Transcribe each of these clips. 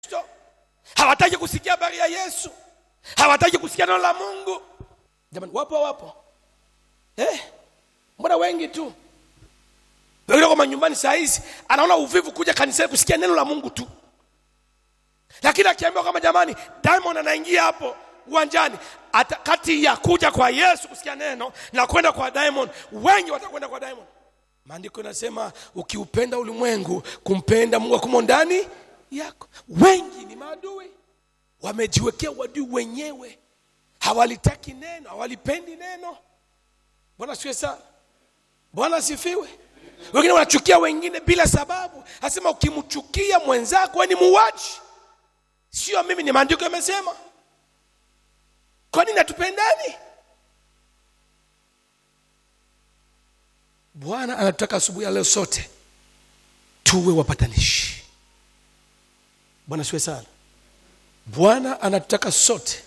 Kristo, hawataki kusikia habari ya Yesu, hawataki kusikia neno la Mungu. Jamani, wapo wapo, eh? Mbona wengi tu wengine kwa manyumbani saa hizi anaona uvivu kuja kanisani kusikia neno la Mungu tu, lakini akiambiwa kama jamani, Diamond anaingia hapo uwanjani, ata kati ya kuja kwa Yesu kusikia neno na kwenda kwa Diamond, wengi watakwenda kwa Diamond. Maandiko yanasema ukiupenda ulimwengu, kumpenda Mungu akumo ndani yako. Wengi ni maadui, wamejiwekea uadui wenyewe, hawalitaki neno, hawalipendi neno. Bwana siwe sana, Bwana asifiwe. Wengine wanachukia wengine bila sababu, asema ukimchukia mwenzako wewe ni muuaji. Sio mimi, ni maandiko yamesema. Kwa nini hatupendani? Bwana anatutaka asubuhi ya leo sote tuwe wapatanishi. Bwana siwe sana. Bwana anatutaka sote.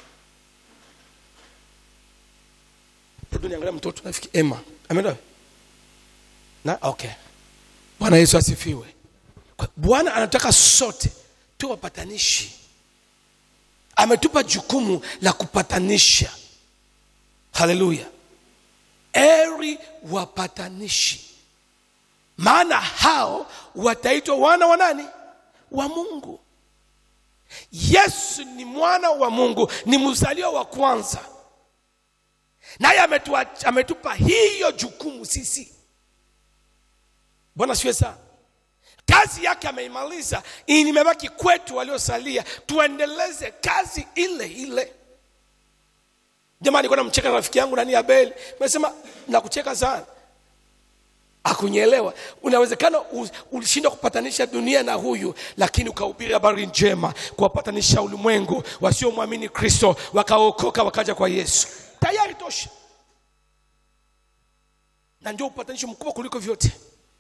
Hebu niangalia mtoto nafikiri Emma. Ameenda? Na okay. Bwana Yesu asifiwe. Kwa- Bwana anataka sote tuwe wapatanishi. Ametupa jukumu la kupatanisha. Haleluya. Eri wapatanishi, maana hao wataitwa wana wa nani? Wa Mungu. Yesu ni mwana wa Mungu, ni mzaliwa wa kwanza, naye ametua- ametupa hiyo jukumu sisi. Bwana siwe sana, kazi yake ameimaliza, imebaki kwetu waliosalia tuendeleze kazi ile ile. Jamani, nilikuwa namcheka rafiki yangu nani Abeli, nimesema nakucheka sana, akunyelewa. Unawezekana u- ulishindwa kupatanisha dunia na huyu, lakini ukahubiri habari njema, kuwapatanisha ulimwengu wasiomwamini Kristo, wakaokoka wakaja kwa Yesu, tayari tosha, na ndio upatanisho mkubwa kuliko vyote.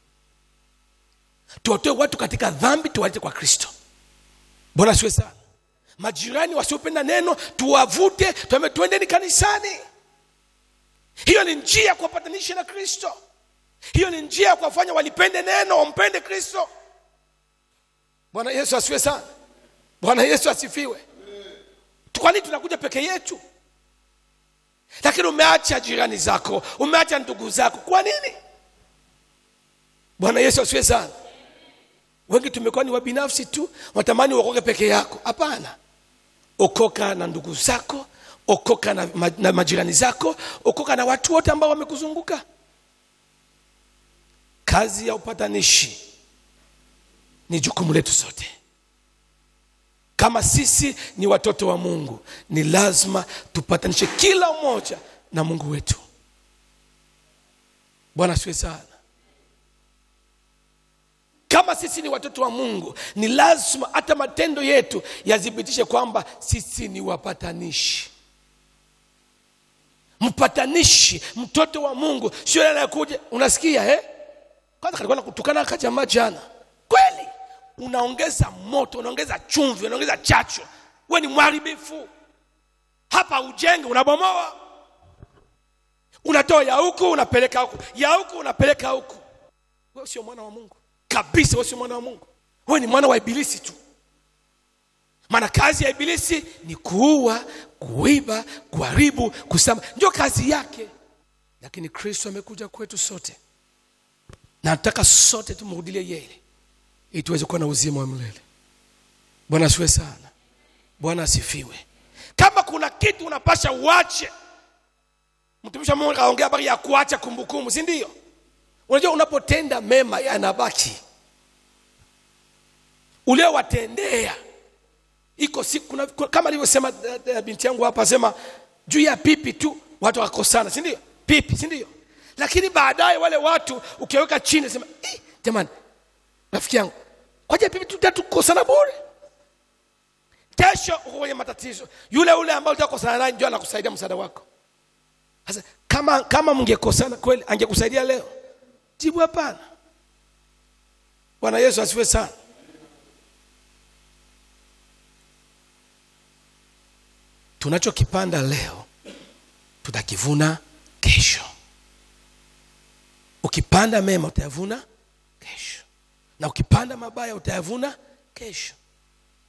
Tuwatoe watu katika dhambi, tuwalete kwa Kristo. Bwana siwe sana majirani wasiopenda neno tuwavute, tuambie tuendeni kanisani. Hiyo ni njia ya kuwapatanisha na Kristo. Hiyo ni njia ya kuwafanya walipende neno, wampende Kristo. Bwana Yesu asifiwe sana. Bwana Yesu asifiwe. Kwa nini tunakuja peke yetu? Lakini umeacha jirani zako, umeacha ndugu zako, kwa nini? Bwana Yesu asifiwe sana. Wengi tumekuwa ni wabinafsi tu, watamani uokoke peke yako. Hapana, okoka na ndugu zako, okoka na, ma, na majirani zako, okoka na watu wote ambao wamekuzunguka. Kazi ya upatanishi ni jukumu letu sote. Kama sisi ni watoto wa Mungu, ni lazima tupatanishe kila mmoja na Mungu wetu. Bwana asifiwe sana. Kama sisi ni watoto wa Mungu, ni lazima hata matendo yetu yathibitishe kwamba sisi ni wapatanishi. Mpatanishi, mtoto wa Mungu, sio yule anayekuja unasikia eh? Kwanza kalikuwa nakutukana kajamaa jana, kweli unaongeza moto, unaongeza chumvi, unaongeza chacho. We ni mharibifu hapa, ujenge unabomoa, unatoa ya huku unapeleka huku, ya huku unapeleka huku. Wewe sio mwana wa Mungu kabisa, wewe sio mwana wa Mungu, wewe ni mwana wa Ibilisi tu. Maana kazi ya Ibilisi ni kuua, kuiba, kuharibu, kusama, ndio kazi yake. Lakini Kristo amekuja kwetu sote, na nataka sote tumrudilie yeye ili tuweze kuwa na uzima wa milele. Bwana asifiwe sana. Bwana asifiwe. Kama kuna kitu unapasha uache, mtumishi wa Mungu kaongea habari ya kuacha kumbukumbu, si ndio? Unajua, unapotenda mema yanabaki, uliowatendea iko siku kuna, kuna- kama alivyosema eh, eh, binti yangu hapa, sema juu ya pipi tu watu wakosana, si ndio? Pipi, si ndio? Lakini baadaye wale watu ukiweka chini, sema "Eh, jamani, rafiki yangu, kwaje pipi tu tatu kukosana bure? Kesho uko kwenye matatizo, yule ule ambaye utakosana naye ndio anakusaidia msaada wako. Sasa kama kama mngekosana kweli, angekusaidia leo? Jibu hapana. Bwana Yesu asifiwe sana. Tunachokipanda leo tutakivuna kesho. Ukipanda mema utayavuna kesho, na ukipanda mabaya utayavuna kesho.